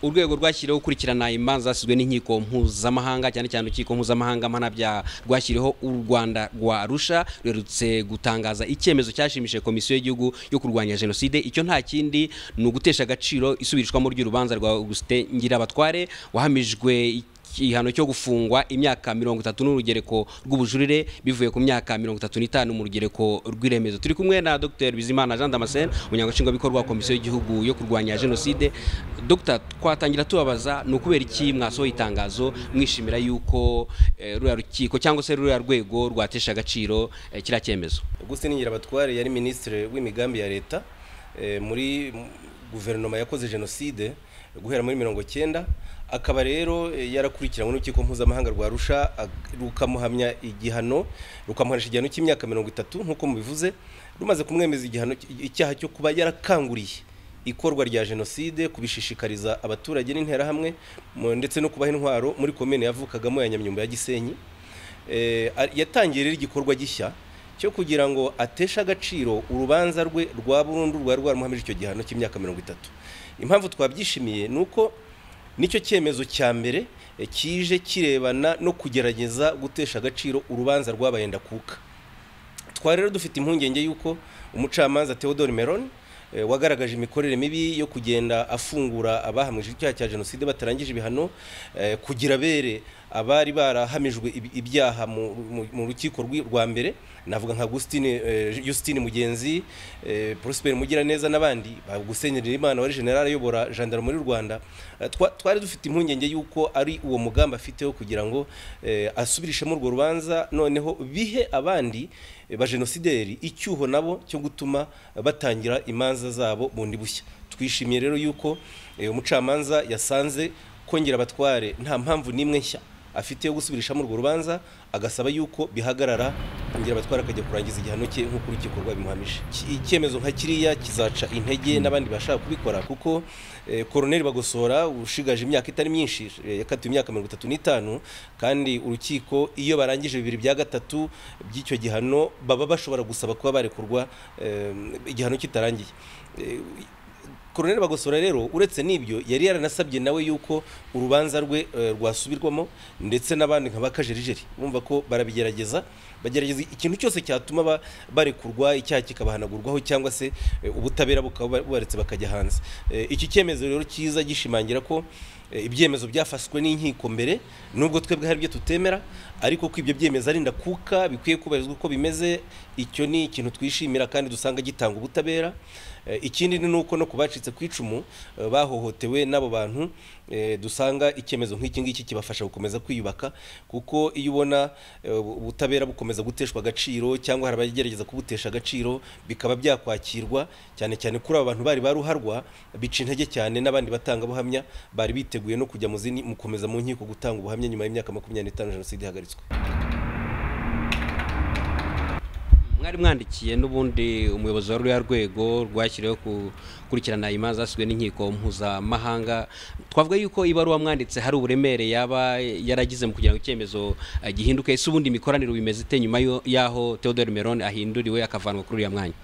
urwego rwashyiriweho gukurikirana imanza zasizwe n'inkiko mpuzamahanga cyane cyane urukiko mpuzamahanga mpanabyaha rwashyiriweho u rwanda rwa rusha rwerutse gutangaza icyemezo cyashimishije komisiyo y'igihugu yo kurwanya jenoside icyo nta kindi ni ugutesha agaciro isubirishwamo ry'urubanza rwa augustin ngirabatware wahamijwe igihano cyo gufungwa imyaka mirongo itatu n'urugereko rw'ubujurire bivuye ku myaka mirongo itatu n'itanu mu rugereko rw'iremezo turi kumwe na dr bizimana jean damascene umunyamashingwabikorwa wa komisiyo y'igihugu yo kurwanya jenoside dr twatangira tubabaza ni ukubera iki mwasohoye itangazo mwishimira yuko eh, ruriya rukiko cyangwa se ruriya rwego rwatesha agaciro eh, kiriya cyemezo augustin nyirabatware yari minisitiri w'imigambi ya leta eh, muri guverinoma yakoze jenoside guhera muri mirongo cyenda akaba rero eh, yarakurikiranywe n'urukiko mpuzamahanga rwa rusha ag- rukamuhamya igihano rukamuhanisha igihano cy'imyaka mirongo itatu nk'uko mubivuze rumaze kumwemeza igihano cy- icyaha cyo kuba yarakanguriye ikorwa rya jenoside kubishishikariza abaturage n'interahamwe mu- ndetse no kubaha intwaro muri komine yavukagamo ya nyamyumba ya gisenyi Eh, a- yatangiye rero igikorwa gishya cyo kugira ngo ateshe agaciro urubanza rwe rwa burundu rwari rwaramuhamije icyo gihano cy'imyaka mirongo itatu impamvu twabyishimiye ni uko nicyo cyemezo cya mbere eh, kije kirebana no kugerageza gutesha agaciro urubanza rwabaye ndakuka twari rero dufite impungenge y'uko umucamanza Theodore Meron eh, wagaragaje imikorere mibi yo kugenda afungura abahamije icyaha cya jenoside batarangije ibihano eh, kugira bere abari barahamijwe ib- ibyaha mu- mu- mu rukiko rw'i- rwa mbere navuga nka Agustine eh, Justine Mugenzi eh, Prosper Mugiraneza n'abandi ba Gusenyera Imana wari general ayobora gendarmerie y'u Rwanda Eh, twa- twari dufite impungenge y'uko ari uwo mugambi afiteho kugira ngo eh, asubirishemo urwo rubanza noneho bihe abandi ba jenosideri icyuho nabo cyo gutuma batangira imanza zabo bundi bushya twishimiye rero yuko eh, umucamanza yasanze kongera abatware nta mpamvu n'imwe nshya afite yo gusubirishamo urwo rubanza agasaba yuko bihagarara ngira abatwara akajya kurangiza igihano cye nk'uko urukiko rwabimuhamije Iki- icyemezo nka kiriya kizaca intege n'abandi bashaka kubikora kuko eh, koroneri bagosora ushigaje imyaka itari myinshi eh, yakatiwe imyaka mirongo itatu n'itanu kandi urukiko iyo barangije bibiri bya gatatu by'icyo gihano baba bashobora gusaba kuba barekurwa eh, igihano kitarangiye Eh, koroneri bagosora rero uretse n'ibyo yari yaranasabye nawe yuko urubanza rwe eh, rwasubirwamo ndetse n'abandi nka bakajerijeri bumva ko barabigerageza bagerageza ikintu cyose cyatuma ba- barekurwa icyaha kikabahanagurwaho cyangwa se eh, ubutabera bukaba bubaretse bakajya hanze Eh, iki cyemezo rero cyiza gishimangira ko eh, ibyemezo byafashwe n'inkiko mbere nubwo twebwe hari ibyo tutemera ariko ko ibyo byemezo ari ndakuka bikwiye kubarizwa uko bimeze icyo ni ikintu twishimira kandi dusanga gitanga ubutabera Eh, ikindi ni nuko no ku bacitse ku icumu eh, bahohotewe n'abo bantu eh, dusanga icyemezo nk'iki ngiki kibafasha gukomeza kwiyubaka kuko iyo ubona eh, ubutabera bukomeza guteshwa agaciro cyangwa hari abagerageza kubutesha agaciro bikaba byakwakirwa cyane cyane kuri aba bantu bari baruharwa bica intege cyane n'abandi batangabuhamya bari biteguye no kujya mu zindi mukomeza mu nkiko gutanga ubuhamya nyuma y'imyaka makumyabiri n'itanu jenoside ihagaritswe mwari mwandikiye n'ubundi umuyobozi wa ruriya rwego rwashyiriweho gukurikirana imanza zasizwe n'inkiko mpuzamahanga twavuga yuko ibaruwa mwanditse hari uburemere yaba yaragize mu kugira ngo icyemezo eh, gihinduke ese ubundi imikoranire bimeze ite nyuma yo- y'aho Theodore Meron ahinduriwe akavanwa kuri uriya mwanya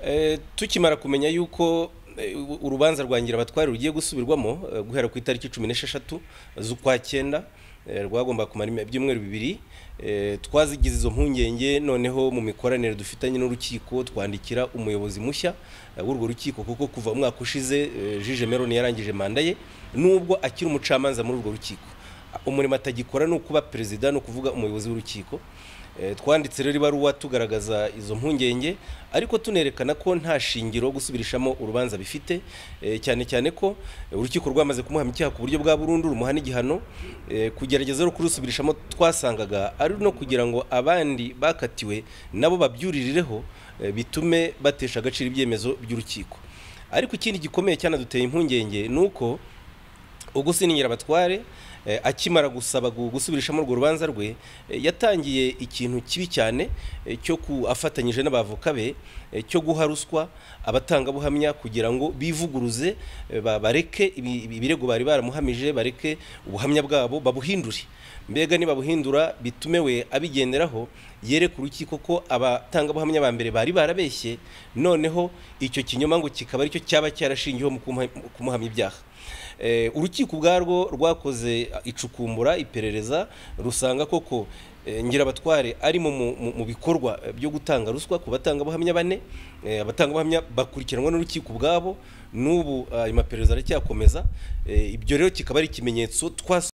Eh, tukimara kumenya yuko eh, u- urubanza rwa ngirabatware rugiye gusubirwamo eh, guhera ku itariki cumi n'esheshatu z'ukwa cyenda eh, rwagomba kumara ime- ibyumweru bibiri eh, twazigize izo mpungenge noneho mu mikoranire dufitanye n'urukiko twandikira umuyobozi mushya eh, w'urwo rukiko kuko kuva umwaka ushize eh, jije meroni yarangije manda ye nubwo akiri umucamanza muri urwo rukiko umurimo atagikora ni ukuba perezida ni ukuvuga umuyobozi w'urukiko Eh, twanditse rero ibaruwa tugaragaza izo mpungenge ariko tunerekana ko nta shingiro gusubirishamo urubanza bifite eh, cyane cyane ko eh, urukiko rwamaze kumuhama icyaha ku buryo bwa burundu rumuhana igihano eh, kugerageza no kurusubirishamo twasangaga ari no kugira ngo abandi bakatiwe nabo babyuririreho eh, bitume batesha agaciro ibyemezo by'urukiko ariko ikindi gikomeye cyanaduteye impungenge ni uko Augustin Nyirabatware eh, akimara gusaba gu- gusubirishamo urwo rubanza rwe eh, yatangiye ikintu kibi cyane eh, cyo ku- afatanyije n'abavoka be eh, cyo guha ruswa abatangabuhamya kugira ngo bivuguruze eh, ba- bareke ibi- ibi- ibirego bari baramuhamije bareke ubuhamya bwabo babuhindure mbega nibabuhindura bitume we abigenderaho yereka urukiko ko abatangabuhamya ba mbere bari barabeshye noneho icyo kinyoma ngo kikaba aricyo cyaba cyarashingiyeho mu kumuha- mu kumuhamya ibyaha Eh, urukiko ubwarwo rwakoze icukumbura iperereza rusanga koko eh, ngirabatware arimo mu- mu- mu bikorwa byo gutanga ruswa ku batangabuhamya bane eh, abatangabuhamya bakurikiranwa n'urukiko ubwabo n'ubu ayo maperereza aracyakomeza eh, ibyo rero kikaba ari ikimenyetso twas